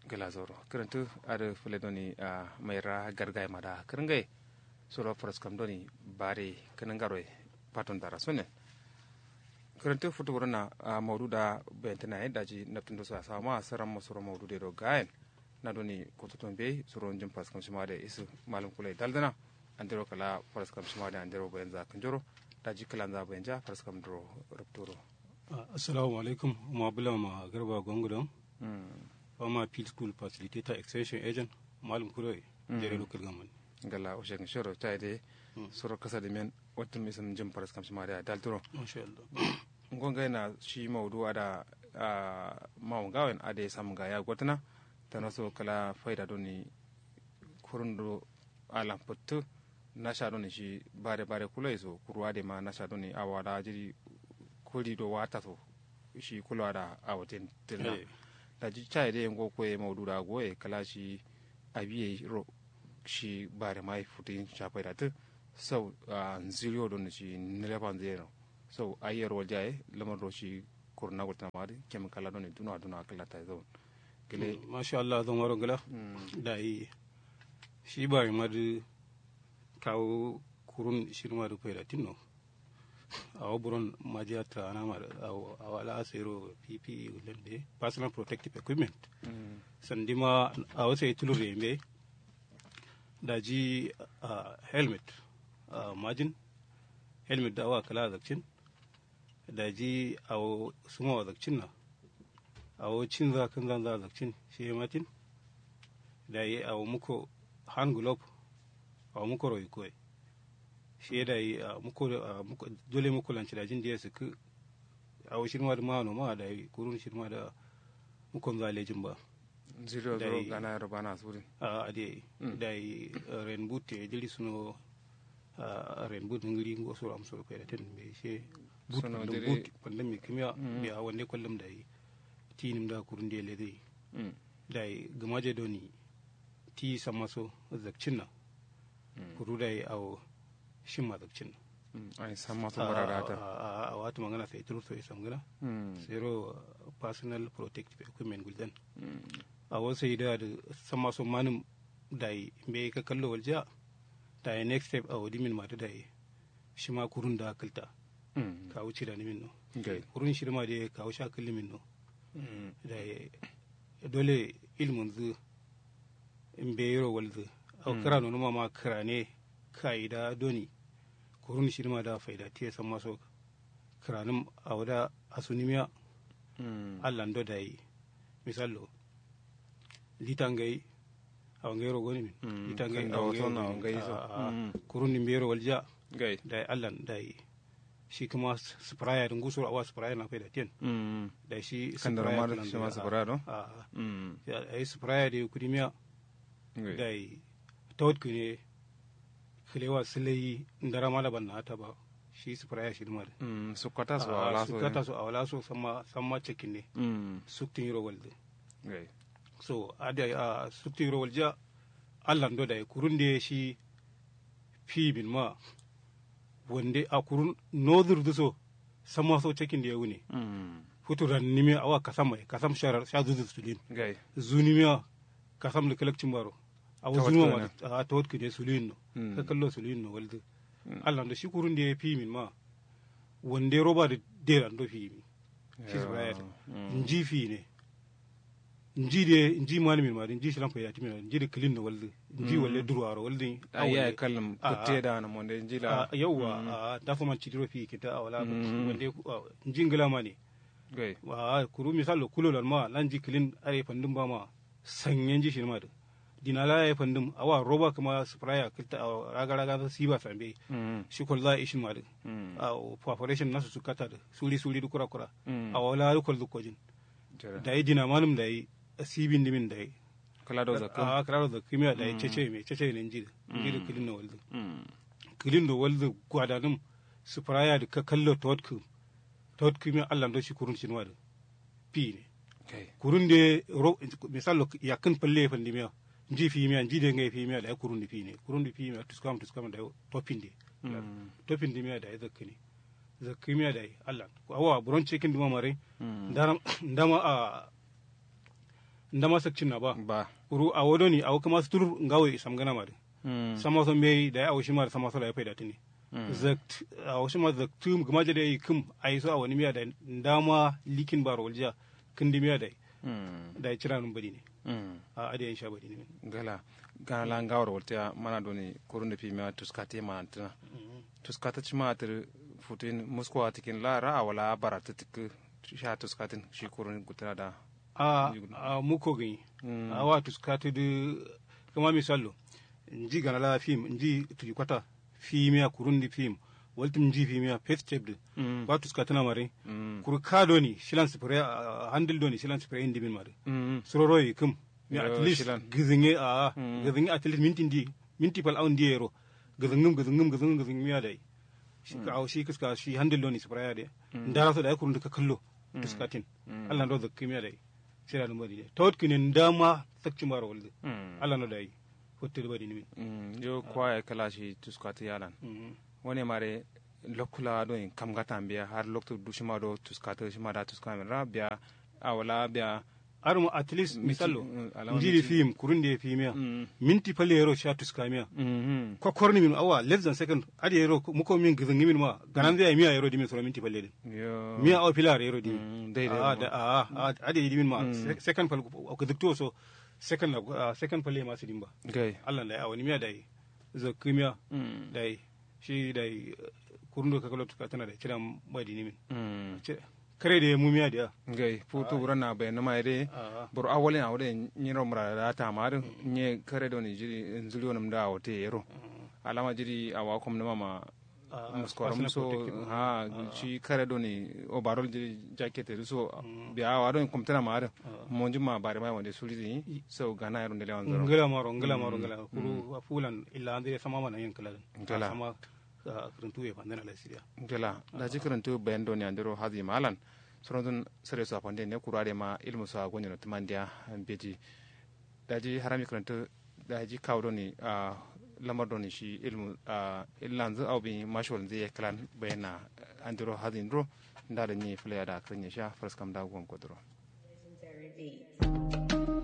gelazoro kirantu ada fule doni a mayra gargay mada kiringay suro praskam doni bari kinangaroy paton dara sonen kirantu futu wurna a mawduda bentena daji naptundo sa sama saram mo suro mawdude do gayen na doni kututon be suro jum praskam simade isu malum kulay daldana andiro kala praskam simade andiro benza kanjoro daji kalanza benja praskam dro rupturo assalamu alaikum ma bula ma garba gongudon fama field school facilitator extension agent malum kuroy jere local government gala o shegin shoro tayde soro kasa de men wattum misan jim paras kam simari dal turo masha Allah ngonga na shi mawdu ada maw gawen ade sam ga ya gotna tana so kala faida doni kurundo ala puttu nasha doni shi bare bare kulai so kurwa de ma nasha doni awada jiri kuli do wata to shi kulwa da awatin tilna da ji chai de ngo ko e mawdu da go e kala shi abiye ro shi bare mai futin chapai da tu sau nzilio don shi nilepan zero sau ayer wal jaye lamar ro shi kurna gulta mari kem kala don duna duna kala ta zo gele masha Allah don waro gala da yi shi bare mari kawo kurun shirma da fayda tinno awo buron majiya ta ana mar awo ala asero ppe lende personal protective equipment sandima awo sai tulur yembe daji helmet majin helmet da awa kala zakcin daji awo suma wa zakcin na awo cin za kan zan za zakcin shi ya matin da yi awo muko hand glove awo muko roi koyi shi da yi dole muku lanci da jin su ku a wa shirma da mano ma da yi kurun shirma da mukon zalejin ba zero zero gana roba na suri a ade da yi ren boot ya jiri suno ren boot ngiri ngo so am so ko da ten be she boot da boot pandam mi kimya be a wanne kullum da yi tinim da kurun de le dai da yi gamaje doni ti samaso zakcin na kuru da yi awo shin mazabcin ai san masu bararata a wata magana sai turu sai sam gana zero personal protective equipment gulden a wasu yi da san masu manin da yi bai ka kallo walja da yi next step a wadi min mata da yi shi ma kurun da kalta ka wuce da nimin no kurun shi ma da ka wuce kalli min no da yi dole ilmin zu in bai yaro walzu a kira nuna ma kira ne ka'ida doni kurun shirma da faida tiya san maso kiranin a wada asunimiya allan do da yi misalo litan gai a wangai rogo ne min litan gai a wangai kurun din bero walja da yi allan da yi shi kuma spraya din gusur awa spraya na faida tiyan da shi spraya kan shi ma spraya don a yi spraya da kudimiya da yi tawad ne kilewa silayi ndara mala ban nata ba shi su fara shi dumar su kata su awala su kata su awala su sama sama cikin ne suktin yiro walde so ada a suktin yiro walja Allah ndo da kurun da shi fi bin ma wande a kurun nodur duso sama so cikin da ya wune futuran nime awa kasam mai kasam sharar sha zuzu sulin zunimiya kasam da kalakcin baro a wasu numa a ta wadka ne sulin no ka kallo sulin no walde Allah da shi kurun da ya fi min ma wanda ya roba da dera ndo fi mi shi su baya ta nji fi ne nji de nji malamin ma nji shi lamfa ya timi nji da kilin no walde nji walle durwaro walde ayya kallam kutte da na monde nji la yawa ta fa man cidiro fi kita awala wanda nji ngala ma ne wa kuru misalo kulolan ma lan ji kilin are fandin ba ma sanyen ji shi ma da dinala ya fandum awa roba kuma spraya kilta a raga raga ta siba sambe shi kol za ishin madu a perforation nasu su kata da suri suri dukura kura a wala rukol dukojin da yi dina manum da yi sibin dimin da yi kala da zakka a kala da zakka miya da yi cece me cece ne njida njida kilin na waldu kilin da waldu gwadanum spraya da ka kallo tawatku tawatku miya Allah ndo shi kurun shi madu pi ne kurun de misalo yakin palle fandimiya nji fimiya nji de ngai fimiya da kurundi fine kurundi fimiya tuskam tuskam da topinde topinde miya da zakkini zakki miya da Allah awa buron cikin duma mare ndama a ndama sakcin na ba ba uru a wodo ni awo kama sutur ngawe samgana ma de mm sama so mei da awo shi ma sama so la ya faida tini zakt awo shi ma zaktu gama je da kum ai so awani miya da ndama likin baro walja kindi miya da mm da cira nun badi ne mm a ade sha badi ne gala gana la ngawar wolta mana doni kurun da pima tuskate mana tana tuskata cima tir futin musko atikin la ra wala barata tik sha tuskatin shi kurun gutana da a a muko gani Mm. a wa tuskatu de kama misalo nji gana la film nji tuji kwata fimiya kurundi film waltum nji fimiya first step de Mm. wa tuskatu na mare Mm. kur ka doni shilan spray handle doni shilan spray indi min mare Mm. sororo yi kum mi Yo, at least shilan. gizinge a Mm. gizinge at least minti ndi minti pal aun diero gizingum gizingum gizingum gizingum ya dai shi ka au shi kiska shi handle doni spray ya de ndara so da kurun ka kallo tuskatin Allah ndo zakki mi ya dai sira no mari tawt kinin dama sakci mara walde Mm. Allah no dai hotte bari ni min Mm. yo kwa ya kala shi tuskati yalan wani mare lokula do in kam gata biya har lokto dushima do tuskata shima da tuskama ra biya awala biya armo at least Miti- misallo mm, alama njiri miti. film kurun de fimiya Mm. minti pale yero sha tuskamiya Mhm. ko korni min awa less than second adi yero muko min gizingi min ma ganan zai miya yero dimin sura minti palle din yo miya aw pilar yero dimin Mm, dai dai a mo. da a a adi dimin ma se- second pal ko dikto so second na ah, second palle ma sidin ba gai Allah da awani miya dai zo kimiya Mm. dai shi dai kurun ka kalo tuka tana da kiran badi min Mm. kare da mu miya da gai putu burana be no mayre a bor awole awde nyiro mra da ta mar nye kare do ni jiri nzuli onum da wote yero alama jiri awa kom no mama muskoram so ha shi kare do ni o barol jiri jacket so bi awa do kom tana mar monji ma bare mai wonde suli ni so gana yero ndele wanzoro ngala maro ngala maro ngala kuru fulan illa ande sama mana yin kala Ngala. sama kuruntu ya bandana la siya gela da jikirin tu bayan do ni andiro hadi malan soron sere so apande ne kurare ma ilmu sa gonyo no tumandia beji daji harami karanta daji kawdo ni a lamar do ni shi ilmu a illanzu au bi mashwal zai kalan bayana andiro hadin ro nda da ni fule da kan ya sha first kam da gon kodro Legendary beats.